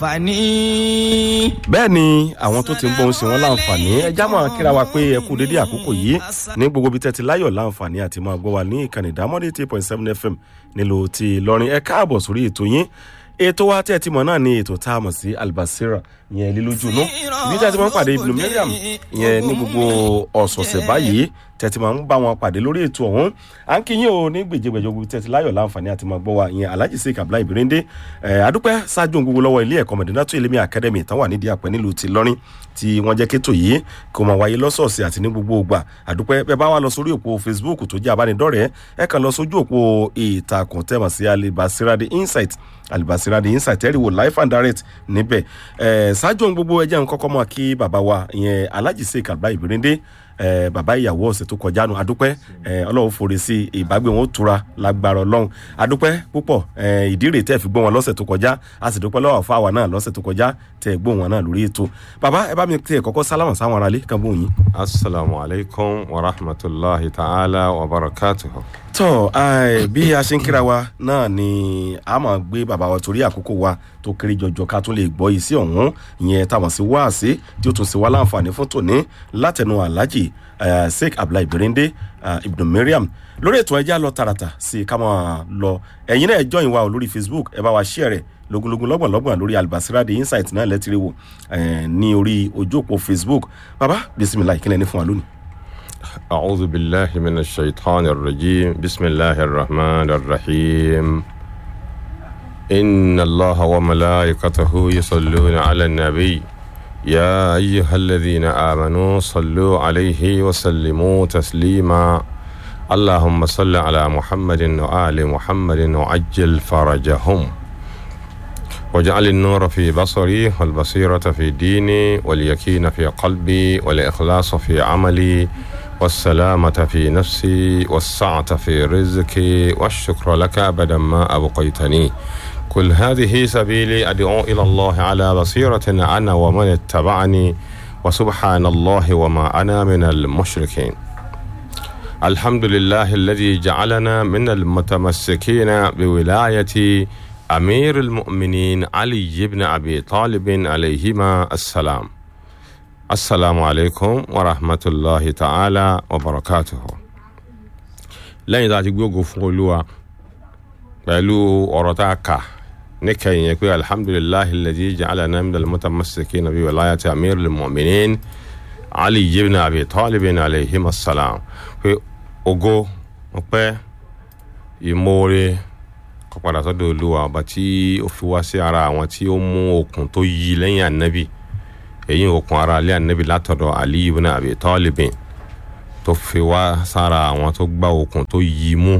fani. bẹ́ẹ̀ ni àwọn tó ti ń gbóhùn sí wọn láǹfààní ẹjá máa kíra wa pé ẹ kú dédé àkókò yìí ní gbogbo ibi tẹ́tí láyọ̀ láǹfààní àti máa gbọ́ wa ní ìkànnì ìdámọ́dé eight point seven fm nílùú ti ìlọrin ẹ káàbọ̀ sórí ètò yín ètò wa tẹ́ ẹ ti mọ̀ náà ni ètò tá a mọ̀ sí albasira ìyẹn lílójú inú ibi tẹ́ ẹ ti máa ń pàdé ibùdó mariam ìyẹn ní gbogbo ọ̀sọ̀ọ̀sẹ̀ báyìí tẹ́ ẹ ti máa ń bá wọn pàdé lórí ètò ọ̀hún à ń kí yín o ní gbèjégbèjọ gbogbo tẹ́ ẹ ti láyọ̀ láǹfààní àti máa gbọ́ wa ìyẹn alhaji sheik abdullahi birinde adúpẹ́ ṣáájú ohun gbogbo lọ́wọ́ ilé ẹ̀kọ́ mọ̀dínátó ilé mi academy tán wà nídìí àpẹ́ nílùú ti lọ́rin tí wọ́n jẹ́ kétò yìí kó máa wáyé lọ́sọ̀ọ̀sẹ̀ àti ní gbogbo ògbà àdúpẹ́ bẹ́ẹ̀ bá wà lọ sórí òpó facebook tó jẹ́ abánidọ́rẹ̀ẹ́ ẹ kàn lọ sójú òpó ìtàkùn tẹ́mọ̀ sí alibasirade insight alibasirade insight ẹ̀rí wò life and direct níbẹ̀ ẹ̀ ṣáájú ohun gbogbo ẹjẹ́ nǹkan kọ́ mọ́ kí bàbá wa ìyẹn alhaji sheik abdullahi birinde ẹ bàbá ìyàwó ọ̀sẹ̀ tó kọjá nu adúpẹ́ ẹ ọlọ́run forí sí ìbágbé wọn ó tura lágbára ọlọ́run adúpẹ́ púpọ̀ ẹ ìdí rèé tẹ́ fi gbọ́ wọn lọ́sẹ̀ tó kọjá a sì dúpẹ́ lọ́wọ́ fáwa náà lọ́sẹ̀ tó kọjá tẹ́ gbọ́ wọn náà lórí ètò bàbá ẹ bá mi tẹ kọ́kọ́ sálámà sáwọn aráalé kan bóun yín. asalaamu alaykum wa rahmatulahi ta'ala wa barakatuhu. tọ bí a ṣe ń kíra wa náà ni a máa gbé bàbá wa torí àkókò wa tó kéré jọjọ ká tún lè gbọ́ yìí sí ọ̀hún ìyẹn táwọn sí wáàsí tí ó tún sí wá láǹfààní fún tòní látẹnu aláàjì sheik abdullahi birinde ibn mariam lórí ètò ẹjẹ lọ tààràtà sí i ká máa lọ ẹ̀yin náà ẹjọ́ ìwà lórí facebook ẹ bá wa ṣí ẹ̀rẹ̀ lógúnlógún lọ́gbọ̀nlọ́gbọ̀n lórí albasira the insight náà lẹ́tìrì wò ní orí ojú òpó facebook baba bisimilayi kílẹ̀ ní fún wa lónìí. أعوذ بالله من الشيطان الرجيم بسم الله الرحمن الرحيم إن الله وملائكته يصلون على النبي يا أيها الذين آمنوا صلوا عليه وسلموا تسليما اللهم صل على محمد وآل محمد وعجل فرجهم واجعل النور في بصري والبصيرة في ديني واليقين في قلبي والإخلاص في عملي والسلامة في نفسي والسعة في رزقي والشكر لك أبدا ما أبقيتني كل هذه سبيلي أدعو إلى الله على بصيرة أنا ومن اتبعني وسبحان الله وما أنا من المشركين الحمد لله الذي جعلنا من المتمسكين بولاية أمير المؤمنين علي بن أبي طالب عليهما السلام السلام عليكم ورحمة الله تعالى وبركاته لين ذات يقول فولوا pẹ̀lú ọ̀rọ̀ tá a kà níkẹyìn yẹn pé alhamdulilahi lẹ́dí jacalana minal mutamasiki nabi walayati amir lmuminin ali yibna abi talibin alayhim assalam pé ogo ọpẹ́ ìmoore kọpadà sọ́dọ̀ olúwa ọba tí ó fi wá sí ara àwọn tí ó mú okùn tó yí lẹ́yìn anabi èyí okùn ara alẹ́ anabi látọ̀dọ̀ ali yibna abi talibin tó fi wá sára àwọn tó gbá okùn tó yí mú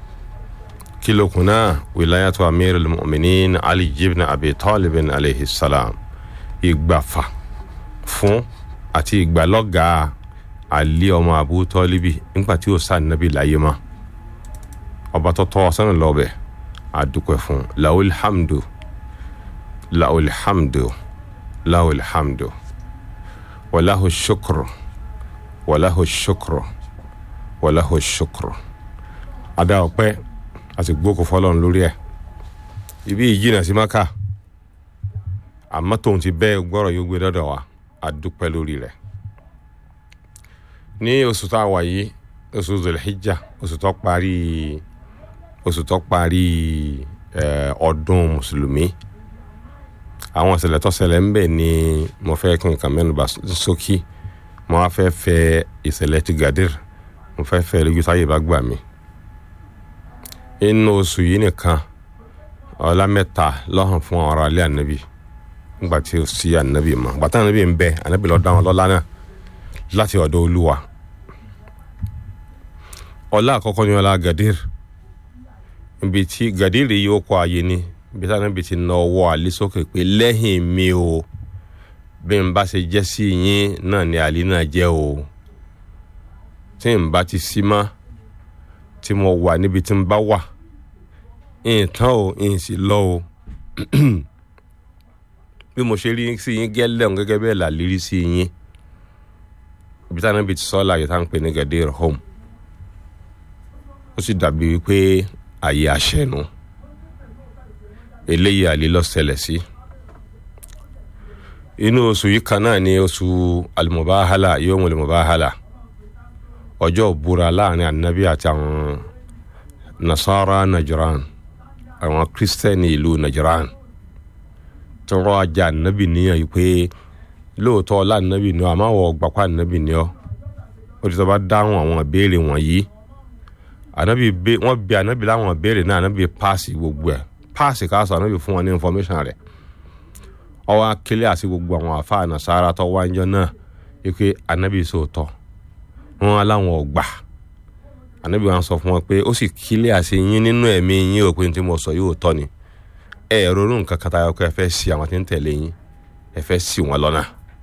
kilokuna wilayatu amir al-mu'minin ali ibn abi talib alayhi salam ìgbàfà fún àti ìgbàlọ́gà ali ọmọ abu tọ́líbi nígbà tí ó sá nàbí láyé mọ́ ọba tó tọ́ sánà lọ́bẹ̀ àdúpẹ́ fún lawul hamdu lawul hamdu lawul hamdu wàláhu shukru wàláhu shukru wàláhu shukru adá ọpẹ́ a sì gbókò fọlọ́run lórí ẹ̀ ibi ìjìnà sí maka àmọ́ tóun ti bẹ́ẹ̀ gbọ́rọ̀ yóò gbé dọ́dọ̀ wa a dúpẹ́ lórí rẹ̀ ní oṣù tá a wà yìí oṣù zulhijja oṣù tó parí oṣù tó parí ọdún mùsùlùmí àwọn ìṣẹ̀lẹ̀ tó ṣẹlẹ̀ ń bẹ̀ ni mo fẹ́ kí nǹkan mẹ́nu bá sókí mo wá fẹ́ fẹ́ ìṣẹ̀lẹ̀ ti gadir mo fẹ́ fẹ́ lójú táyé bá gbà mí inú oṣù yìí nìkan ọlá mẹ́ta lọ́hàn fún àwọn ará ilé ànábì nígbà tí ó sí ànábì mọ́ bàtà ànábì ń bẹ ànábì lọ́ọ́ dá wọn lọ́lá náà láti ọ̀dọ̀ olúwa ọlá àkọ́kọ́ ní ọlá gadir ibi tí gadir yìí ó kọ́ ààyè ni ibi tí ànábì ti na ọwọ́ àlè sókè pé lẹ́yìn mi o bí n bá ṣe jẹ́ sí yín náà ni àlè náà jẹ́ o tí n bá ti sí mọ́ tí mo wà níbi tí n bá wà nǹkan o n sì lọ o bí mo ṣe rí sí yín gẹ́lẹ́ òun gẹ́gẹ́ bẹ́ẹ̀ là lérí sí yín ibi táwọn ibi tí sọ́ọ́lá yìí tá à ń pè ní gadir home ó sì dàbí wípé àyè àṣẹnu eléyìí àlè lọ ṣẹlẹ̀ sí inú oṣù yìí kan náà ni oṣù alimubahala yomul mubahala ọjọ́ ìbúra láàrin anabi àti àwọn nasara najiran àwọn kristẹni ìlú najiran tí wọ́n ajá anabi níyàn yìí pé lóòótọ́ ọlá anabi ni ọ àmọ́ àwọn ọgbàpá anabi ni ọ ó ti sọ bá dáhùn àwọn ìbéèrè wọ̀nyí anabi be wọ́n bi anabi láwọn ìbéèrè náà anabi paasi gbogbo ẹ̀ paasi ká sọ anabi fún wọn ní information rẹ̀ ọwọ́ akílẹ̀ àti gbogbo àwọn àfa nasara tó wájọ náà yìí pé anabi sòótọ́ wọn aláwọn ọgbà anabi wọn sọ fún wọn pé ó sì kílẹ̀ àti yín nínú ẹ̀mí yín ò pé ní tí mo sọ yóò tọ́ ni ẹ ẹ ronú nǹkan kan tayọ pé ẹ fẹ́ sí àwọn tí ń tẹ̀lé yín ẹ fẹ́ sí wọn lọ́nà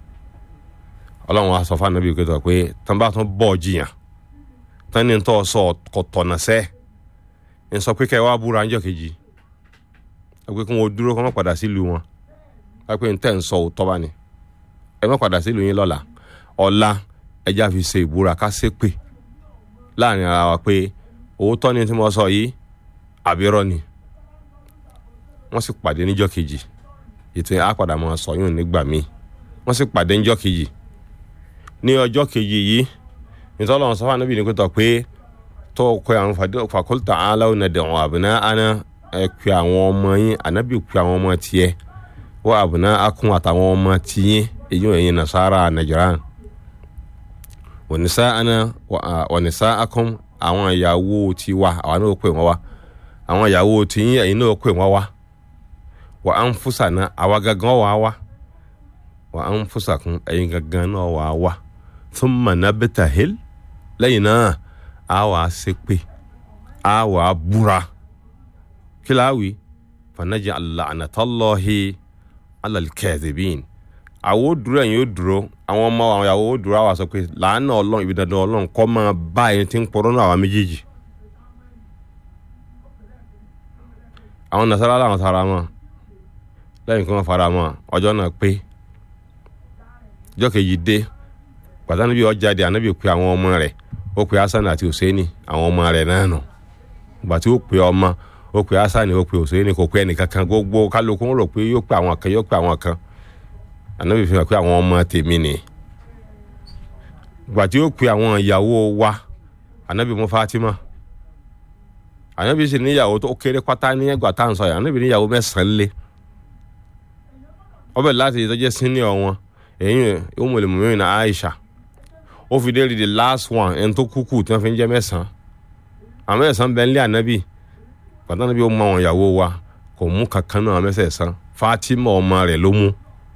ọlọ́run wa sọ fún anabi pé tó pé tán bá tún bọ̀ jiyàn tán ní tó sọ kò tọ̀nà sẹ́ ń sọ pé kẹ́ ẹ wá búra ńjọ́ kejì ẹ pé kí wọn dúró kọ́ mọ́ padà sílùú wọn ẹ pé ń tẹ̀ ń sọ òótọ́ bá ní ẹ mọ́ padà sílùú yín lọ́la ọ̀la ẹja fi ṣe ìbúra ká ṣépè láàrin ara wa pé òótọ́ ni tí mo sọ yìí àbírọ́ ni wọ́n sì pàdé níjọ́ kejì ètò yẹn á padà máa sọ yún nígbà míì wọ́n sì pàdé níjọ́ kejì ní ọjọ́ kejì yìí nítorí ọlọ́run sọ fún anábì ní pẹ́tọ́ pé tó kọ àwọn fàkólítà aláwọ̀ náà dẹ̀wọ̀n àbùná àná ẹ pé àwọn ọmọ yín anábì pé àwọn ọmọ tiẹ̀ wọ́n àbùná akún àtàwọn ọmọ tiyín èyí ò yẹn nasara nàìjíríà wọnisa ana wọnisa akọm àwọn ìyàwó tiwa àwọn náà pè wọn wá àwọn ìyàwó tiyín ẹ̀yin náà pè wọn wá wà á ń fúsà náà àwa gangan wà á wá wà á ń fúsà kún ẹ̀yin gangan náà wà á wá fún mọ̀nàbẹ́tà hil lẹ́yìn náà a wà á ṣépè a wà á búra kí láwì fanajà alànàtàlọ́hì alàlkẹ́ẹ̀dẹ̀bìn àwọn ó dúró ẹ̀yin ó dúró àwọn ọmọ àwọn ìyàwó ó dúró àwọn sọ pé làánà ọlọ́run ibi dandan ọlọ́run kọ́ máa bá ẹni tí ń pọ̀rọ̀ náà àwọn méjèèjì. àwọn nasara làwọn fara mọ́ lẹ́yìn kí wọ́n fara mọ́ ọjọ́ náà pé ọjọ́ kejì dé pàtàkì bí ọjà dé ànábì pé àwọn ọmọ rẹ̀ ó pe hasan àti hussein àwọn ọmọ rẹ̀ náà nù ìgbà tí ó pe ọmọ ó pe hasan ó pe hussein kò pe ẹnìkankan gbogbo kálukú ń rò pé yóò pe àwọn kan yóò pe àwọn kan ànábì fi hàn pé àwọn ọmọ tèmi ni gbà tí ó pe àwọn ìyàwó wa ànábì mú Fatima ànábì sì níyàwó tó kéré pátá ní ẹgbà tá à ń sọ yà ànábì níyàwó mẹ́sàn-án lé ọbẹ̀ láti ìtọ́jẹ́ senior wọn èyí Ummul Mu'minin Aisha ó fi dé rí the last one ẹni tó kúkú tí wọ́n fi ń jẹ́ mẹ́sàn-án àwọn mẹ́sàn-án bẹ́ẹ̀ ń lé ànábì pàtàkì ànábì ó mọ àwọn ìyàwó wa kò mú kankan náà mẹ́sẹ̀ẹ̀sán Fatima ọmọ rẹ̀ ló mú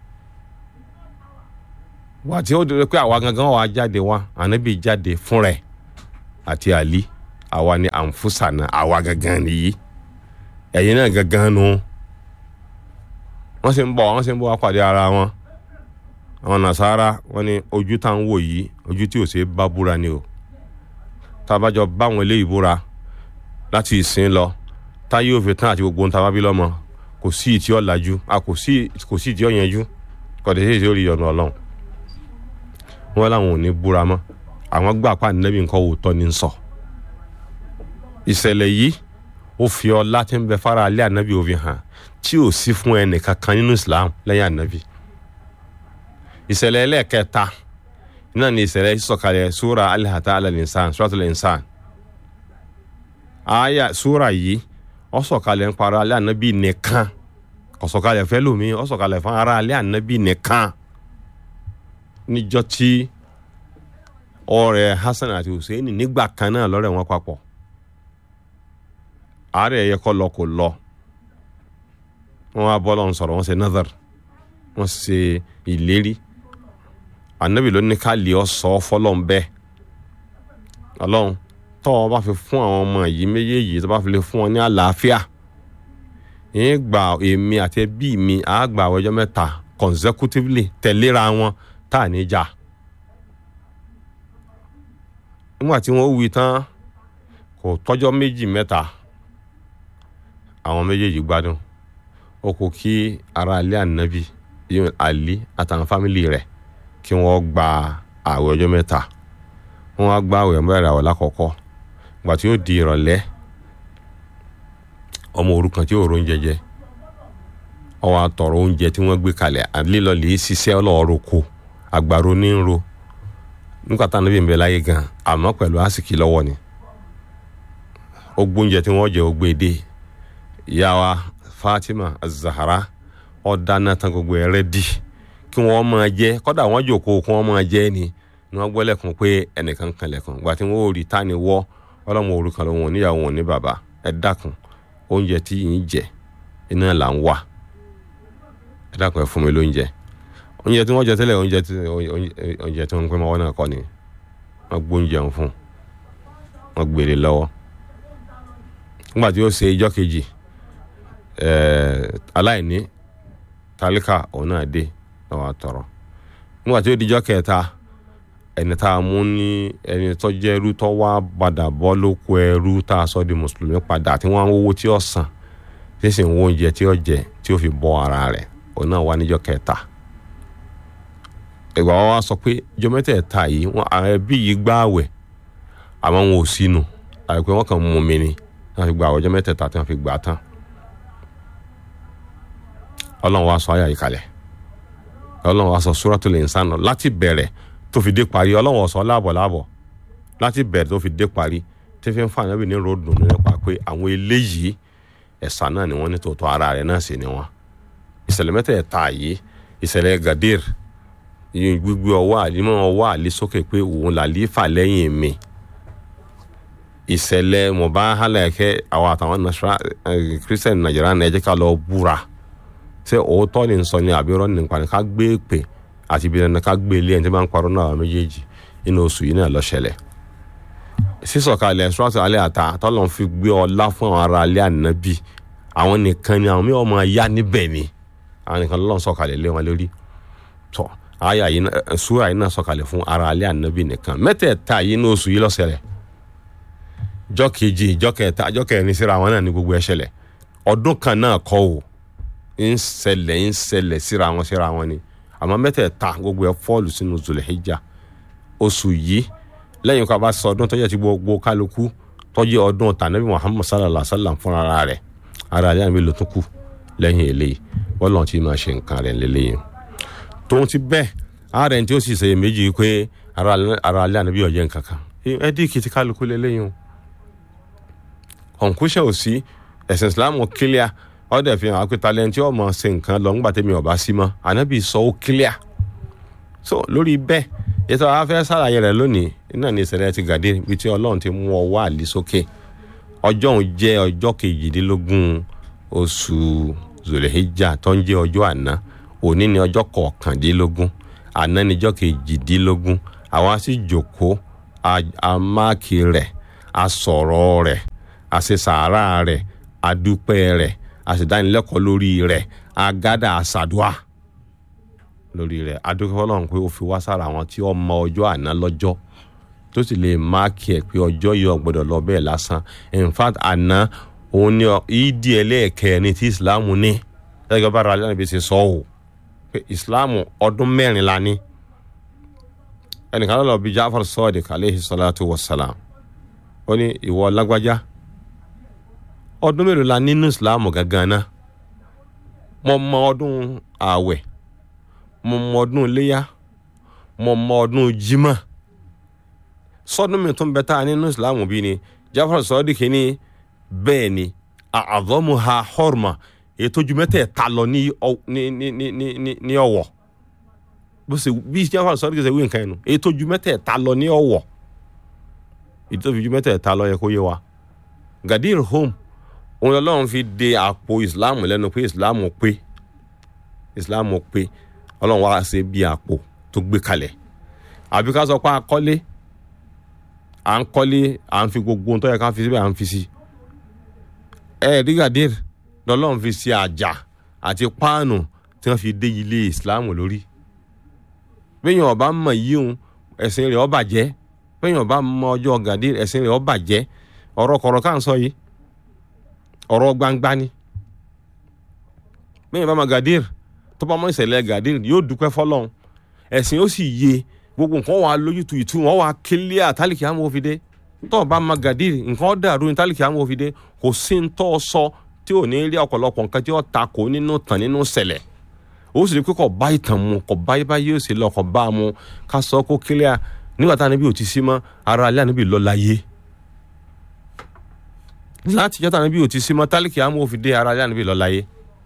wà tí ó dúró pé àwa gangan wà jáde wá ànábì jáde fún rẹ̀ àti àlí àwa ni àǹfùsànà àwa gangan nìyí ẹ̀yin náà gangan nu wọ́n sì ń bọ̀ wọ́n sì ń bọ̀ wá pàdé ara wọn àwọn nasara wọ́n ní ojú tá ń wò yìí ojú tí ò ṣe é bá búra ni o tábàjọ báwọn eléyìí búra láti ìsìn lọ táyé òfin tán àti gbogbo ohun tá a bá bí lọ́mọ kò sí ìtí ọ̀làjú kò sí ìtí ọ̀yẹnjú kọ̀dé sí ìtí ó rí ọ̀nà ọlọ́run wọn làwọn ò ní búra mọ́ àwọn gbà pa nẹ́bí nǹkan òótọ́ ní sọ ìṣẹ̀lẹ̀ yìí ó fi ọlá tí ń bẹ fara alẹ́ ànábì òfin hàn tí ò sí fún ẹnì kankan nínú Islam lẹ́yìn ànábì ìṣẹ̀lẹ̀ ẹlẹ́ẹ̀kẹta náà ni ìṣẹ̀lẹ̀ sọ̀kalẹ̀ sura alihata alalinsan suratul insan aya sura yìí ó sọ̀kalẹ̀ ń para alẹ́ ànábì nìkan kò sọ̀kalẹ̀ fẹ́ lómi ó sọ̀kalẹ̀ fún ara alẹ́ ànábì nìkan níjọ́ tí ọ̀rẹ́ Hasan àti Hussein nígbà kan náà lọ́rẹ́ wọn papọ̀ àárẹ̀ yẹ kọ́ lọ kò lọ wọn wá bọ́ lọ́n sọ̀rọ̀ wọn ṣe nazar wọn ṣe ìlérí anabi ló ní ká lè ọ sọ fọlọ́n bẹ́ẹ̀ ọlọ́run tọ́ ọ bá fi fún àwọn ọmọ yìí méjèèjì tó bá fi lè fún wọn ní àlàáfíà yín gba èmi àti ẹbí mi àá gba àwọn ọjọ́ mẹ́ta consecutively tẹ̀léra wọn tá à ní jà nígbà tí wọ́n wí tán kò tọ́jọ́ méjì mẹ́ta àwọn méjèèjì gbádùn ó kò kí ara alẹ́ ànábì yóò àlí àtàwọn fámìlì rẹ̀ kí wọ́n gba àwẹ̀ ọjọ́ mẹ́ta wọ́n wá gba àwẹ̀ mẹ́rin àwẹ̀ lákọ̀ọ́kọ́ ìgbà tí ó di ìrọ̀lẹ́ ọmọ òrukàn tí ò rón jẹjẹ ọwọ́ àtọ̀rọ̀ oúnjẹ tí wọ́n gbé kalẹ̀ lílọ lè ṣiṣẹ́ ọlọ́ọ̀rọ̀ ko àgbàro ní ń ro nígbà táwọn níbi ń bẹ láyé gan àmọ́ pẹ̀lú àsìkí lọ́wọ́ ni ó gbóúnjẹ tí wọ́n jẹ ó gbé dé ìyá wa Fatima Zahara ó dáná tán gbogbo ẹ̀ rẹ́dì kí wọ́n máa jẹ kọ́dà wọ́n jòkó kí wọ́n máa jẹ ni ni wọ́n gbọ́ lẹ́kùn pé ẹnìkan kan lẹ́kùn gbà tí wọ́n ò rí ta ni wọ́ ọlọ́mọ orúkọ ló wọn níyàwó wọn ní bàbá ẹ dákun oúnjẹ tí yìí ń jẹ iná là ń wà ẹ dákun ẹ fún mi lóúnjẹ oúnjẹ tí wọ́n jẹ tẹ́lẹ̀ oúnjẹ tí oúnjẹ tí wọ́n ń pẹ́ mọ́wọ́ náà kọ́ ni wọ́n gbóúnjẹ ń fún wọ́n gbélé lọ́wọ́ nígbà tí ó ṣe ijọ́ kejì aláìní tálíkà òun náà dé lọ́wọ́ àtọ̀rọ̀ nígbà tí ó dijọ́ kẹta ẹni tá a mú ní ẹni tó jẹ́ ẹrú tó wá padà bọ́ lóko ẹrú tá a sọ di mùsùlùmí padà tí wọ́n á wówó tí ó san tí sì ń wo oúnjẹ tí ó jẹ tí ó fi bọ́ ara rẹ̀ òun náà wá níjọ́ kẹta ìgbà wọn wá sọ pé ìjọ mẹ́tẹ̀ẹ̀ta yìí wọn àwọn ẹbí yìí gbààwẹ̀ àmọ́ wọn ò sínú àìpé wọn kàn mú mi ni wọn fi gba ọjọ́ mẹ́tẹ̀ẹ̀ta tí wọn fi gbà á tán ọlọ́run wá sọ àyà yìí kalẹ̀ ọlọ́run wá sọ Suratul Insan láti bẹ̀rẹ̀ tó fi dé parí ọlọ́run ó sọ láàbọ̀ láàbọ̀ láti bẹ̀rẹ̀ tó fi dé parí tí fi ń fa ànábì ní ròdùn nípa pé àwọn eléyìí ẹ̀sà náà ni wọ́n ní tòótọ́ ara rẹ̀ náà sì ni wọ́n ìṣẹ̀lẹ̀ mẹ́tẹ̀ẹ̀ta yìí ìṣẹ̀lẹ̀ Gadir yìí gbígbé ọwọ́ àlímọ́ ọwọ́ àlí sókè pé òun làlífà lẹ́yìn mi ìṣẹ̀lẹ̀ mọ̀báhálà ẹ̀kẹ́ àwọn àtàwọn kírísítẹ̀nì nàìjíríà náà ẹ jẹ́ ká lọ búra ṣé òótọ́ ni ń sọ ni àbírọ́ ní nípa ni ká gbé pè àti ibi dandan ká gbé ilé ẹni tí wọ́n ń parọ́ náà àwọn méjèèjì inú oṣù yìí náà ló ṣẹlẹ̀ sísọ̀kalẹ̀ ṣúrọ́tù alẹ́ àta tọ́lọ́n fi gbé ọlá fún àwọn ará alẹ́ ànábì àwọn nìkan ni àwọn mí ọmọ ya níbẹ̀ ni àwọn nìkan lọ́n sọ̀kalẹ̀ lé wọn lórí tọ́ àyà yìí ṣúra yìí náà sọ̀kalẹ̀ fún ará alẹ́ ànábì nìkan mẹ́tẹ̀ẹ̀ta yìí ní oṣù yìí ló ṣẹlẹ̀ jọ́ kejì jọ́ kẹta jọ́ kẹrin síra wọn náà ní gbogbo ẹ̀ ṣẹlẹ̀ ọdún kan náà kọ́ ò ń ṣẹlẹ̀ ń ṣẹlẹ̀ síra wọn síra wọn ni àmọ́ mẹ́tẹ̀ẹ̀ta gbogbo ẹ̀ fọ́ọ̀lù sínú Zulhijja oṣù yìí lẹ́yìn ká bá sọ ọdún tọ́jú ti gbogbo kálukú tọ́jú ọdún tànàbí Muhammad sallallahu alaihi wa sallam fúnra ara rẹ̀ ara rẹ̀ àmì ló tún kù lẹ́yìn eléyìí wọ́n lọ́n ti máa ṣe nǹkan rẹ̀ lélẹ́yìn tóun ti bẹ́ẹ̀ ààrẹ tí ó sì ṣe méjì pé ara alẹ́ ànábì ọ̀jẹ̀ nǹkan kan ẹ dí kìtì kálukú lélẹ́yìn o ọ̀nkúṣẹ́ ò sí ẹ̀sìn Islam kílíà ọ̀dẹ̀ fi hàn ápẹ́ta lẹ́yìn tí ọmọ ṣe nǹkan lọ ńgbà tẹ́mi ọ̀bá sí mọ́ ànábì sọ ó kílíà so lórí bẹ́ẹ̀ ètò àwọn afẹ́ sàlàyé rẹ̀ lónìí náà ní ìṣẹ̀lẹ̀ ti gàdé ibi tí ọlọ́run ti mú ọwọ́ àlè sókè ọjọ́ òun jẹ́ ọjọ́ kejìdínlógún oṣù zòlẹ́hìjà tó ń jẹ́ ọjọ́ àná òní ni ọjọ́ kọkàndínlógún àná ni ọjọ́ kejìdínlógún àwa sì jòkó amáàkì rẹ̀ asọ̀rọ̀ rẹ̀ àṣesàárà rẹ̀ adúpẹ́ rẹ̀ àṣedánilẹ́kọ̀ọ́ lórí rẹ̀ agádà àṣàdúà lórí rẹ̀ adúpẹ́ Ọlọ́run pé ó fi wá sára àwọn tí ó mọ ọjọ́ àná lọ́jọ́ tó sì lè máàkì ẹ̀ pé ọjọ́ yìí ò gbọ́dọ̀ lọ bẹ́ẹ̀ lásán in fact àná òun ni ìdí ẹlẹ́ẹ̀kẹrin tí ìsìláàmù ní gẹ́gẹ́ bá ralẹ́ níbi ṣe sọ ọ́ pé ìsìláàmù ọdún mẹ́rin la ní ẹnìkan lọ́lọ́ bíi Jafar Sadiq aleyhi salatu wa salam ó ní ìwọ lágbájá ọdún mélòó la nínú ìsìláàmù gangan náà mo mọ ọdún ààwẹ̀ mo mọ ọdún iléyà mo mọ ọdún jimá sọdún mi tún bẹ tá a nínú ìsìláàmù bí ni Jafar Sadiq ní bẹ́ẹ̀ ni àdọ́mu ha hórma ètò ju mẹ́tẹ̀ẹ̀ta lọ ní ní ọ̀wọ̀ bó ṣe bí Jafar Sadiq ṣe wí nǹkan yẹn nu ètò ju mẹ́tẹ̀ẹ̀ta lọ ní ọ̀wọ̀ ètò ju mẹ́tẹ̀ẹ̀ta lọ yẹ kó yé wa Gadir home òun lọ́lọ́run fi de àpò ìsìláàmù lẹ́nu pé ìsìláàmù pé ìsìláàmù pé ọlọ́run wá ṣe bí àpò tó gbé kalẹ̀ àbí ká sọ pé akọ́lé à ń kọ́lé à ń fi gbogbo ohun tó yẹ ká fi síbẹ̀ à ń fi sí ẹ rí Gadir lọ́lọ́run fi ṣe àjà àti páànù tí wọ́n fi dé ilé ìsìláàmù lórí bẹ́ẹ̀yàn ọba mọ̀ yíhun ẹ̀sìn rẹ̀ ó bàjẹ́ bẹ́ẹ̀yàn ọba mọ̀ ọjọ́ Gadir ẹ̀sìn rẹ̀ ó bàjẹ́ ọ̀rọ̀ kọ̀rọ̀ ká ń sọ yìí ọ̀rọ̀ gbangba ni bẹ́ẹ̀yàn bá mọ̀ Gadir tó bá mọ̀ ìṣẹ̀lẹ̀ Gadir yóò dúpẹ́ fọlọ́run ẹ̀sìn ó sì yé gbogbo nǹkan wà lójútu ìtú wọn wà kílíà tálíkì àmọ́ òfin dé tó bá mọ̀ Gadir nǹkan dàrú ní tálíkì àmọ́ òfin dé kò sí ń tọ́ sọ tí ò ní rí ọ̀pọ̀lọpọ̀ nǹkan tí ó ta kó nínú tàn nínú ṣẹlẹ̀ ó sì rí pé kò bá ìtàn mu kò bá ibà yóò ṣe lọ kò bá a mu ká sọ kó kílíà nígbà tá a níbi ò ti sí mọ́ ara alẹ́ àníbi lọ láyé láti jọ́ta níbi ò ti sí mọ́ tálíkì àmọ́ òfin dé ara alẹ́ àníbi lọ láyé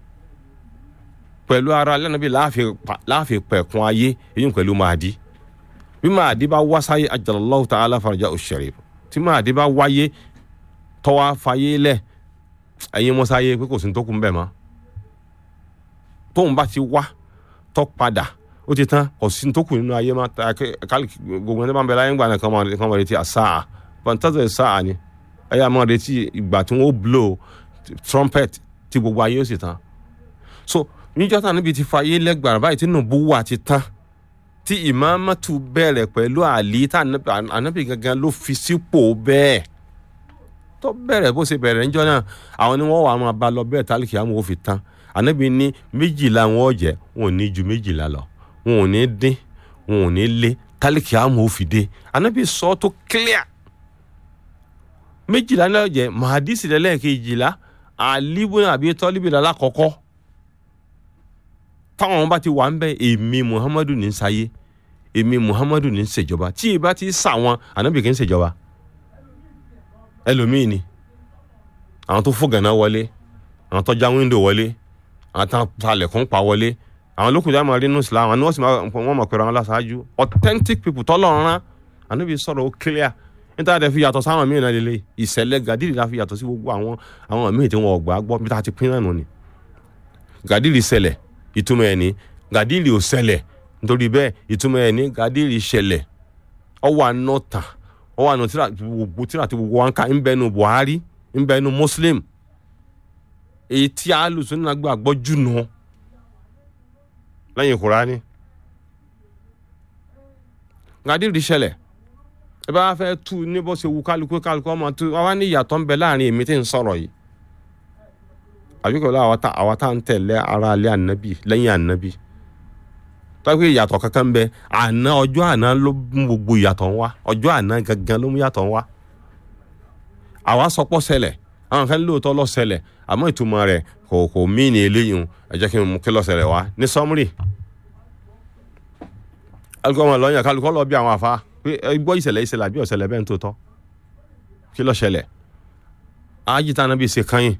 pẹ̀lú ara alẹ́ àníbi láàfin pẹ̀kun ayé èyí pẹ̀lú Mahdi bí Mahdi bá wá sáyé ajalallahu ta'ala faraja al-sharif tí Mahdi bá wáyé tọ́wá fayé lẹ̀ ẹ̀yin mọ́sáyé pé kò sí tó kù ń bẹ̀ mọ́ tóun bá ti wá tọ́ padà ó ti tán kò sí tó kù nínú ayé má ta kálí gbogbo ẹni bá ń bẹ láyé ń gbà náà kàn máa retí àsáà fantasy sáà ni ẹ̀yà máa retí ìgbà tí wọ́n blow trumpet tí gbogbo ayé ó sì tán so níjọ́ tá níbi ti fayé lẹ́gbàrá báyìí tí nùbú wà ti tán tí ìmáàmátù bẹ̀rẹ̀ pẹ̀lú àlí tá ànábì gangan ló fi sípò bẹ́ẹ̀ tó bẹ̀rẹ̀ bó ṣe bẹ̀rẹ̀ níjọ́ náà àwọn ni wọ́n wà máa bá lọ bẹ́ẹ̀ tálíkì àmọ́ ó fi tán ànábì ní méjìlá wọn ò jẹ́ wọn ò ní ju méjìlá lọ wọn ò ní dín wọn ò ní lé tálíkì àmọ́ ó fi dé ànábì sọ tó clear méjìlá náà jẹ́ mahadisi lẹ́lẹ́kejìlá àlíbùn àbí tọ́líbìlá lákọ̀ọ́kọ́ táwọn bá ti wà ń bẹ èmi muhammadu ní sáyé èmi muhammadu ní ṣèjọba tí ìbá ti sà wọn ànábì kì í ṣèjọba ẹlòmíì ni àwọn tó fògànà wọlé àwọn tó já wíńdò wọlé àwọn tó palẹ̀kùn pa wọlé àwọn lókùn jáàmù rí nù islam àwọn ni wọ́n sì wọ́n mọ̀ pẹ̀lú àwọn aláṣáájú authentic people tọ́lọ́run rán ànábì sọ̀rọ̀ ó clear níta dẹ̀ fi yàtọ̀ sáwọn míì náà lélẹ̀ ìṣẹ̀lẹ̀ gàdírì la fi yàtọ̀ sí gbogbo àwọn àwọn míì tí wọ́n gbà gbọ́ bí tá a ti pín náà nù ni gàdírì ṣẹlẹ̀ ìtumọ̀ ẹ̀ ní gàdírì ò ṣẹlẹ̀ nítorí bẹ́ẹ̀ ìtumọ̀ ẹ̀ ní gàdírì ṣẹlẹ̀ ọwọ́ àná tàn ọwọ́ àná gbogbo tíra tí gbogbo wọn ká ń bẹnu Buhari ń bẹnu Muslim èyí tí alùsùn náà gbàgbọ́ jù nù lẹ́yìn Kùránì gàdírì ṣẹlẹ̀ ẹ bá fẹ́ tu ní bó ṣe wu kálukú kálukú ọmọ tu wá ní ìyàtọ̀ ń bẹ láàrin èmi tí ń sọ̀rọ̀ yìí àbíkọ̀ lọ àwa tá à ń tẹ̀lé ara alẹ́ ànábì lẹ́yìn ànábì tọ́pẹ́ ìyàtọ̀ kankan bẹ àná ọjọ́ àná ló mú gbogbo ìyàtọ̀ ń wá ọjọ́ àná gangan ló mú ìyàtọ̀ ń wá àwa sọpọ̀ ṣẹlẹ̀ àwọn kan lóòótọ́ ló ṣẹlẹ̀ àmọ́ ìtumọ̀ rẹ̀ kò kò mí ní eléyìí ẹ jẹ́ kí n mú kí ló ṣẹlẹ̀ wá ní sọ́mùrì alukọ́ wọn lọ́yìn kálukọ́ lọ bí àwọn àfa pé ẹ gbọ́ ìṣẹ̀lẹ̀ ìṣẹ̀lẹ̀ àbí ọ̀ṣẹ̀lẹ̀ bẹ́ẹ̀ ń tó tọ́ kí ló ṣẹlẹ̀ ájì tá a nábì ṣe kányìn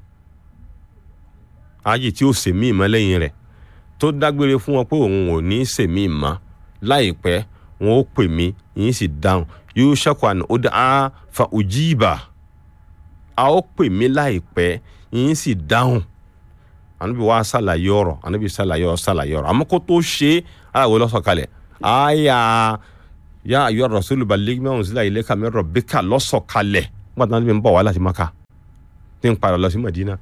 ájì tí ó sèmí ìmọ̀ lẹ́yìn rẹ̀ tó dágbére fún wọn pé òun ò ní sèmí ìmọ̀ láìpẹ́ wọn ó pè mí yín sì dáhùn yóò ṣẹ́kù àná ó dá fa òjìbà a ó pè mí láìpẹ́ yín sì dáhùn ànábì wa ṣàlàyé ọ̀rọ̀ ànábì ṣàlàyé ọ̀rọ̀ ṣàlàyé ọ̀rọ̀ àmọ́ kó tó ṣe é aláwo lọ́sọ̀kalẹ̀ àyà yá ayọ́ rasulu balẹ̀ mẹ́wọ̀n sílẹ̀ ilé kàmí rọ̀bíkà lọ́sọ̀kalẹ̀ nígbà tí wọ́n ti ń bọ̀ wá láti maka tí ń padà lọ sí Madina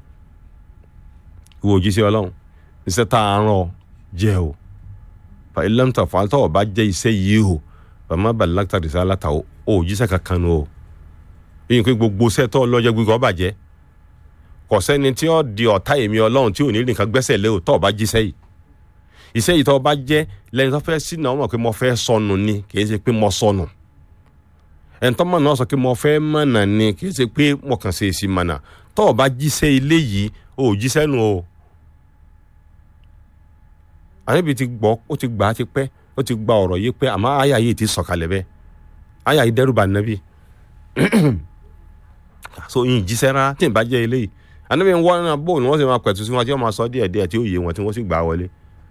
ìwọ òjíṣẹ́ ọlọ́run iṣẹ́ tá a rán ọ jẹ́ o fa ilẹ̀m tó fàáltọ̀ ọba jẹ́ iṣẹ́ yìí o bàmá balakita rìsá aláta o ò jíṣẹ́ kankan o yìí pé gbogbo iṣẹ́ tó lọ́jọ́ gbígbọ́ ọba jẹ́ kò sẹ́ni tí ó di ọ̀tá èmi ọlọ́run tí ò ní nìkan gbẹ́sẹ̀ lé o tó ọba jíṣẹ́ yìí iṣẹ́ yìí tó bá jẹ́ lẹ́yìn tó fẹ́ sínú àwọn pé mo fẹ́ sọnù ni kì í ṣe pé mo sọnù ẹni tó mọ̀ náà sọ pé mo fẹ́ mọ̀nà ni kì í ṣe pé mo kàn ṣe èsì mọ̀nà tó o bá jíṣẹ́ ilé yìí o ò jíṣẹ́ nù o. àníbi ti gbọ́ ó ti gbà á ti pẹ́ ó ti gba ọ̀rọ̀ yìí pé àmọ́ àyà yìí ti sọ̀kalẹ̀ bẹ́ẹ̀ àyà yìí dẹ́rù bà nàbí so yìí jíṣẹ́ rárá tí ì bá jẹ́ ilé yìí àníbi ń wọ́n náà bóun ni wọ́n sì máa pẹ̀tù sí wọn tí wọ́n máa sọ díẹ̀díẹ̀ tí ó yé wọn tí wọ́n sì gbà wọlé.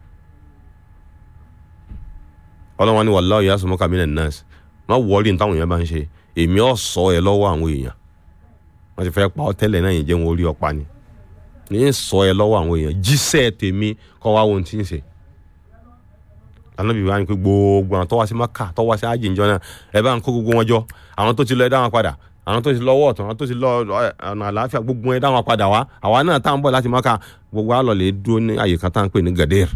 ọlọ́wọ́n ní wallahu yasumuka minan nas má wọ́ọ́rì ní táwọn èèyàn bá ń ṣe èmi ọ̀ sọ ẹ lọ́wọ́ àwọn èèyàn wọ́n ti fẹ́ pa ọ́ tẹ́lẹ̀ náà yìí jẹ́ wọn orí ọ̀pá ni ní sọ ẹ lọ́wọ́ àwọn èèyàn jíṣẹ́ tèmi kọ́ wá ohun tí ń ṣe Ànábì wa ni pé gbogbo àwọn tó wá sí Mákà tó wá sí ájì ìjọ náà ẹ bá ń kó gbogbo wọn jọ àwọn tó ti lọ ẹ dá wọn padà àwọn tó ti lọ ọwọ́ ọ̀tún àwọn tó ti lọ ọ̀nà àlàáfíà gbogbo ẹ dá wọn padà wá àwa náà tá à ń bọ̀ láti Mákà gbogbo àlọ́ lè dúró ní àyè kan tá à ń pè ní Gadir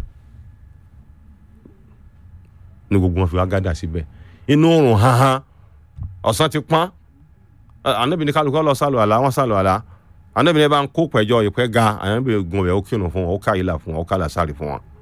ní gbogbo wọn fi wá gádà síbẹ̀ inú oòrùn hanhan ọ̀sán ti pọ́n ànábì ní kálukú lọ sálọ àlá wọn sálọ àlá ànábì ní bá ń kó pẹ̀jọ ìpẹ́ ga ànábì gun ọbẹ̀ ó kírun fún wọn ó ká ìlà fún wọn ó ká làásàrì fún wọn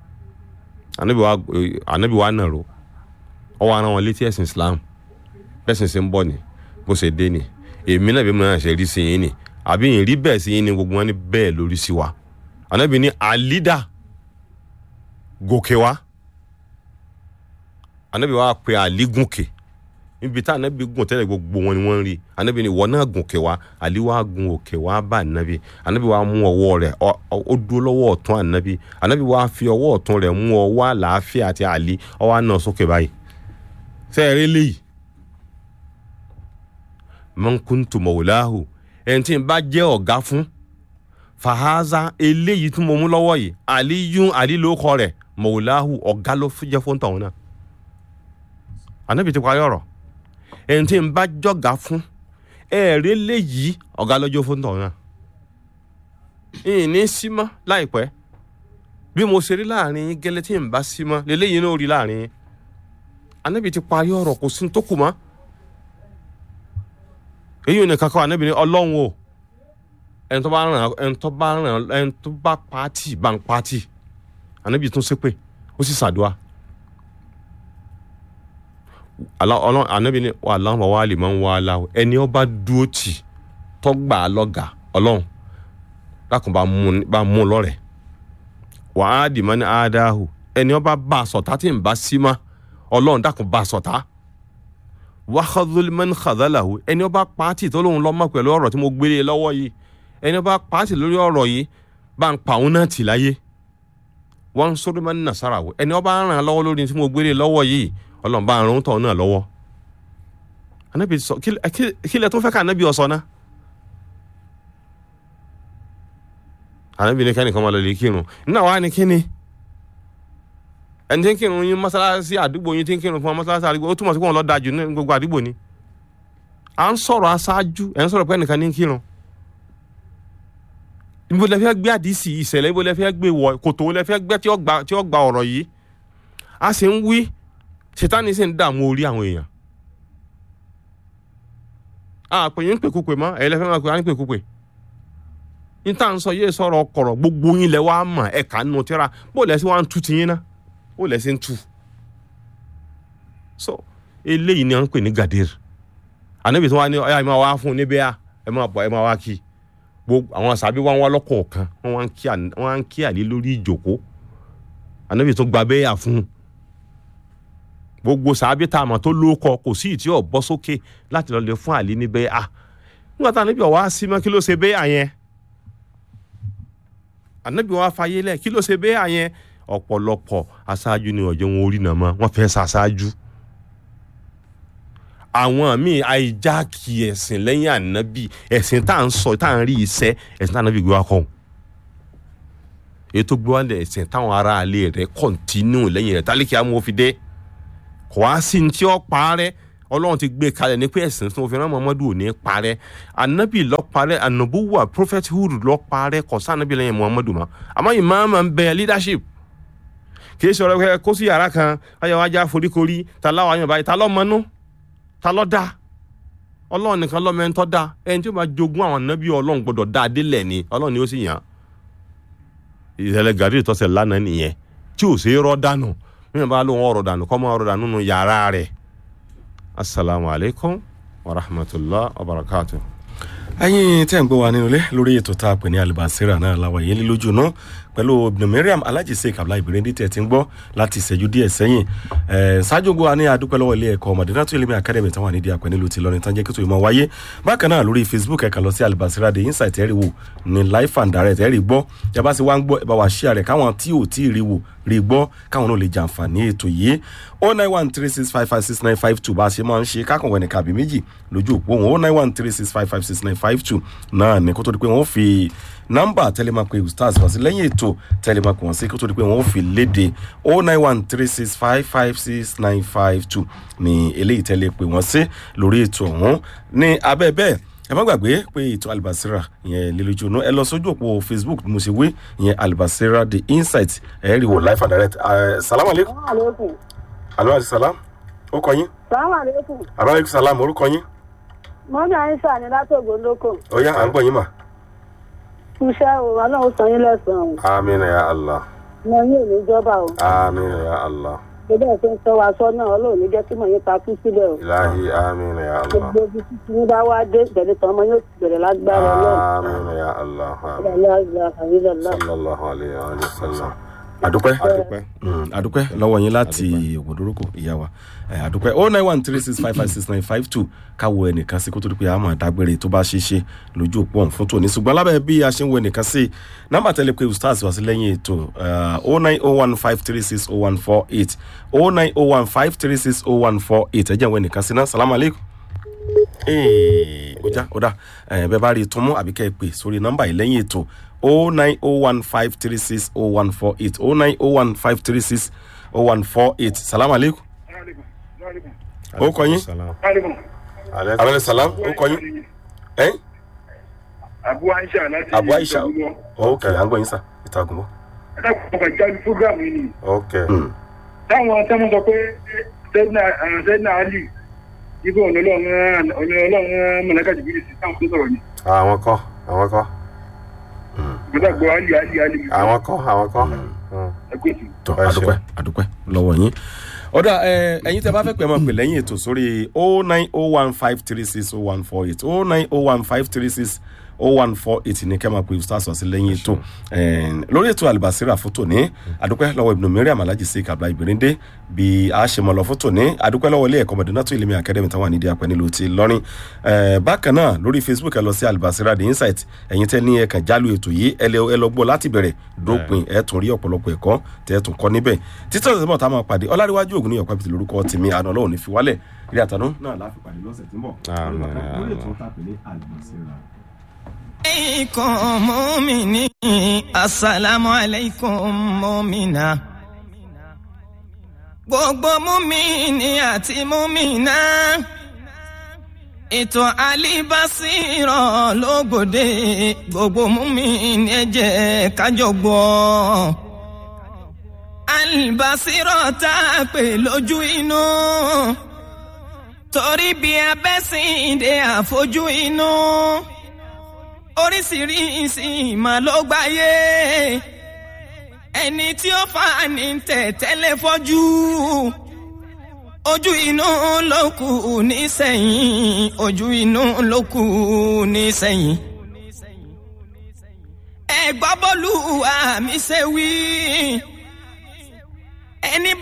ànábì wa nàró ọ wá rán wọn létí ẹ̀sìn Islam bẹ́sìn ṣe ń bọ̀ ni bó ṣe dé ni èmi náà bí mo náà ṣe rí sí yín ni àbí ìrí bẹ́ẹ̀ sí yín ni gbogbo wọn ní bẹ́ẹ̀ lórí sí wa anabi ní àlídà gòkè wá anabi wa pe àlí gùnkè níbi tá anabi gùn tẹ́lẹ̀ gbogbo wọn ni wọ́n ń rí anabi ní ìwọ náà gùnkè wá àlí wa gun òkè wá bá anabi anabi wa mú ọwọ́ rẹ̀ ọ- ọ- ó dúró lọ́wọ́ ọ̀tún anabi anabi wa fi ọwọ́ ọ̀tún rẹ̀ mú ọwọ́ àlàáfíà àti àlí ọwọ́ náà sókè báyìí fẹ́ẹ̀rẹ́ léyìí man kuntu mawlahu ẹni tí n bá jẹ́ ọ̀gá fún fàhásà eléyìí tí mo mú lọ́wọ́ yìí àlíyún àlílókọ rẹ̀ mawlahu ọ̀gá ló fi jẹ́ fún tọ̀hún náà ànábì ti parí ọ̀rọ̀ ẹni tí n bá jọ̀gá fún ẹ̀ẹ́rẹ́ léyìí ọ̀gá lọ́jọ́ fún tọ̀hún náà ìní símọ́ láìpẹ́ bí mo ṣe rí láàrin yín gẹ́lẹ́ tí n bá símọ́ lélẹ́yìn náà rí láàrin yín ànábì ti parí ọ̀rọ̀ kò sí ní tó kù mọ́ èyí ò ní kankan ànábì ní ọlọ́run o ẹni tó bá ràn ẹni tó bá ràn ẹni tó bá pàtì bá ń pàtì ànábì tún ṣépè ó sì ṣàdúrà Àlá- ọlọ́run ànábì ní wà láwọn wà lè máa ń wá aláwọ ẹni ọba dúró tì tó gbà á lọ́gàá ọlọ́run lákùn bá mú bá mú lọ́rẹ̀ wà á dì mọ́ ní ádáhù ẹni ọba bá a sọ̀tá tí ń bá sí mọ́ ọlọ́run dákun bá a sọ̀tá wàhálùmẹ́n xadalahu ẹni ọba pàtì tó lóun lọ́mọ pẹ̀lú ọ̀rọ̀ tí mo gbélé lọ́wọ́ yìí ẹni ọba pàtì lórí ọ̀rọ̀ yìí bá ń pa òun náà tì láyé wọ́n ń sọ́dọ̀ mẹ́rin nàṣàrà wò ẹni ọba ràn án lọ́wọ́ lórí tí mo gbélé lọ́wọ́ yìí ọlọ́run bá ràn án tọ̀ náà lọ́wọ́ anabi sọ kí kí- kí lẹ tó fẹ́ ká anabi ọ̀sọ́ náà anabi ní kẹ́nìkan máa lọ lè kírun nínú àwa ni kíni ẹni tí ń kírun yín mọ́sálásí àdúgbò yín tí ń kírun fún wa mọ́sálásí àdúgbò ó túmọ̀ sí pé wọ́n lọ́ọ́ dájú ní gbogbo àdúgbò ni à ń sọ̀rọ̀ aṣáájú ẹ̀ ń sọ̀rọ̀ pé ẹnìkan ní ń kírun ibo lẹ fẹ́ gbé àdìsí ìṣẹ̀lẹ̀ ibo lẹ fẹ́ gbé wọ kòtò lẹ fẹ́ gbé tí ó gba tí ó gba ọ̀rọ̀ yìí a sì ń wí ṣètánì sì ń dààmú orí àwọn èèyàn àpè yín ń pèkúpè mọ́ ẹ̀yin lẹ fẹ́ máa pè á ń pèkúpè níta ń sọ yé sọ̀rọ̀ kọ̀rọ̀ gbogbo yín lẹ wá mọ̀ ẹ̀ka nù tíra bó lẹ sí wá ń tu tiyín ná bó lẹ sí ń tu so eléyìí ni à ń pè ní gadir ànábì tí wọn ní ọyá ẹ máa wá fún un níbẹ̀ à ẹ máa bọ̀ ẹ máa wá kí gbogbo àwọn sàbí wọn wá lọ́kọ̀ọ̀kan wọn wá ń kí àná- wọn wá ń kí àlè lórí ìjòkó ànábì tó gba bẹ́ẹ̀ fún un gbogbo sàbí tá a mọ̀ tó lóko kò sí ìtí ọ̀ bọ́ sókè láti lọ lè fún àlè níbẹ̀ à nígbà tá ànábì ọ̀wá sí mọ́ kí ló ṣe bẹ́ẹ̀ àyẹn ànábì wa fàyè lẹ̀ kí ló ṣe bẹ́ẹ̀ àyẹn ọ̀pọ̀lọpọ̀ aṣáájú ni ọ̀jọ̀ wọn orí nàmọ́ wọ́n fẹ́ ṣaṣáájú àwọn míì àìjákì ẹ̀sìn lẹ́yìn ànábì ẹ̀sìn tá à ń sọ tá à ń rí iṣẹ́ ẹ̀sìn tá ànábì gbé wa kọ́ ọ́n. èyí tó gbé wa lẹ̀ ẹ̀sìn táwọn aráalé rẹ̀ kọ̀ǹtínú lẹ́yìn rẹ̀ tálíkì amófidé kò wá sí ní tí ó parẹ́ ọlọ́run ti gbé kalẹ̀ ní pé ẹ̀sìn tí mo fi rán muhammadu ò ní parẹ́ ànábì lọ parẹ́ ànàbúwà prophethood lọ parẹ́ kò sí ànábì lẹ́yìn muhammadu mọ́ àmọ́ ìmáàmà ń bẹ leadership kì í sọ̀rọ̀ pé kó sí yàrá kan ayọ̀ wájà foríkorí ta láwọn àyàn báyìí ta lọ́mọnú ta ló dá ọlọ́run nìkan lọ́mọ ẹni tó dá ẹni tí ó bá jogún àwọn nábì ọlọ́run gbọ́dọ̀ dá adélẹ̀ ni ọlọ́run ni ó sì yàn án ìṣẹ̀lẹ̀ gàdí ìtọ́sẹ̀ lánàá nìyẹn tí ò sí rọ́ dànù mímọ̀ bá lóun ọ̀rọ̀ dànù kọ́ mọ́ ọ̀rọ̀ dànù nínú yàrá rẹ̀ asalaamu alaykum wa rahmatulah wa barakatuh. ẹyin tẹ́ ń gbọ́ wa nínú ilé lórí ètò tá a pè ní alibasira náà làwọn yẹn ní lójú náà pẹ̀lú ibn mariam alhaji sheik abdullahi ibrahim tẹ̀ ti ń gbọ́ láti ìṣẹ́jú díẹ̀ sẹ́yìn ẹ̀ ṣáájú gbọ́ wa ní adúpẹ́ lọ́wọ́ ilé ẹ̀kọ́ madinatu ilimi academy táwọn ànídìí àpẹ nílùú ti lọrin tán jẹ́ kí tó ìmọ̀ wáyé bákan náà lórí facebook ẹ̀ka lọ sí alibasira the insight ẹ̀rí wò ní life and direct ẹ̀rí gbọ́ yaba sí wá ń gbọ́ ẹ̀ bá wa ṣí àrẹ̀ káwọn tí ò tí ì rí wò rí gbọ́ káwọn náà lè jàǹfààní ètò yìí o nine one three six five five six nine five two bá a ṣe máa ń ṣe kákan wẹ̀ ní kàbí méjì lójú òpó wọn o nine one three six five five six nine five two náà ní kó tó di pé wọ́n fi nọ́mbà tẹlẹmàpé ustaz wá sí lẹ́yìn ètò tẹlẹmàpé wọ́n sí kó tó di pé wọ́n fi léde o nine one three six five five six nine five two ní eléyìí tẹ́lẹ̀ pé wọ́n sí lórí ètò ọ̀hún ní abẹ́ bẹ́ẹ̀ ẹ má gbàgbé pé ètò alibasira ìyẹn lílójú inú ẹ lọ sójú òpó facebook bí mo ṣe wé ìyẹn alibasira the insight ẹ rí wò life and direct ẹ salamu aleykum aleykum. alo ati salam ó kọ yín salaam aleykum. abaleykum salam orúkọ yín mọ́mí àyíṣà ni látògbò lóko. ó yá à ń gbọ́ yín mà. iṣẹ́ o ọlọ́run san yín lẹ́sàn-án o. amina ya allah mo yín ò ní jọba o. amina ya allah ṣé bẹ́ẹ̀ ṣe ń sọ wa sọ náà ọlọ́run ní jẹ́ kí mọ̀ yín ta kú síbẹ̀ o ilahi amin ya allah gbogbo ibi tí tí yín bá wá dé ìbẹ̀rẹ̀ tán ọmọ yóò ti bẹ̀rẹ̀ lágbára ọlọ́run amin ya allah amin ọlọ́run àyílẹ̀ sallallahu alayhi wa sallam àdúpẹ́ adúpẹ́ Mm, àdúpẹ́ lọ́wọ́ yín láti ògbódórókò ìyá wa Eh, àdúpẹ́ oh nine one three six five five six nine five two káwọ ẹnìkan sí kó tó di pé a máa dágbére tó bá ṣe é ṣe lójú òpó ọ̀hún fún tòní ṣùgbọ́n lábẹ́ bí a ṣe ń wo ẹnìkan sí nọ́mbà tẹ́lẹ̀ pé ustaz wá sí lẹ́yìn ètò oh nine oh one five three six oh one four eight oh nine oh one five three six oh one four eight ẹ jẹ́ ìwọ ẹnìkan sí náà salamu aleykum. Ee, ó já ó dá ẹ bẹ́ẹ̀ bá rí i tún mú àbí kẹ́ ẹ pè sórí nọ́mbà yìí lẹ́yìn ètò o nine o one five three six o one four eight o nine o one five three six o one four eight salamu aleykum. ó kọ yín Salam. Alaikum. abẹ́lẹ̀ salam ó kọ yín ẹ́ Abu Aisha láti abu aisha Ìjọba. ok à ń gbọ́ yín sà ìtàgùn bọ́. Ẹ dákun ọkọ̀ ìjáde fúgàmù yìí ni. ok Táwọn tẹ́mọ̀ sọ pé Sẹ́dínà Ali ibi ọ̀nà ọlọ́run ọ̀nà ọlọ́run mọ̀lẹ́kà jìbìrì sí táwọn tó sọ̀rọ̀ ni. àwọn kọ́ àwọn kọ́ Ìgbọ́dọ̀ gbọ́ Ali Ali Ali. àwọn kọ́ àwọn kọ́ Mm. Ẹ kú ètò. tọ Ẹ adúpẹ́ ṣeun. adúpẹ́ lọ́wọ́ yín ọ̀dà ẹ ẹ̀yin tẹ́ bá fẹ́ pẹ́ máa pè lẹ́yìn ètò sórí o nine o one five three six o one four eight o nine o one five three six o one four eight ní kẹ́ máa pè stars wá sí lẹ́yìn ètò Ẹn, lórí ètò àlùbásírà fótó ní adúpẹ́ lọ́wọ́ ibùdó mẹ́rin àmàlájì sí kabla ìbìrìndé bí a ṣe mọ̀ lọ fótó ní adúpẹ́ lọ́wọ́ ilé ẹ̀kọ́ mọ̀dúnátó ìlẹ̀mí akademi táwọn ànídìí apẹ́ nílùú ti lọ́rin Ẹn, bákan náà lórí facebook ẹ lọ sí àlùbásírà the insight ẹ̀yin tẹ́ ní ẹ̀kan jálù ètò yìí ẹ lẹ ẹ lọ gbọ́ láti bẹ̀rẹ̀ dópin ẹ tún rí ọ̀pọ̀lọpọ̀ ẹ̀kọ́ tẹ́ ẹ tún kọ́ níbẹ̀ títí ọ̀sẹ̀ mọ̀ tá a máa pàdé ọláríwájú ògùn ní ọ̀pá bìtì lórúkọ tèmi àná ọlọ́run ní fi wálẹ̀ ilé àtànú náà láfi pàdé lọ́sẹ̀ tí ń bọ̀ Àmín. lórí ètò tá a pè ní àlùbásírà. alaikum mumini asalaamu alaikum mumina gbogbo mumini àti mumina ètò alibasirọ lógbòde gbogbo mumini ẹ jẹ́ kájọ gbọ́ alibasirọ tá a pè lójú inú torí bí abẹ́sìndé àfojú inú oríṣiríṣi ìmọ̀ ló gbáyé ẹni tí ó fà ní tẹ̀tẹ́lẹ̀ fọ́jú ojú inú ló kù nísẹ̀yìn ojú inú ló kù nísẹ̀yìn. ẹ gbọ́ bọ́lú àmì ṣe wí ẹni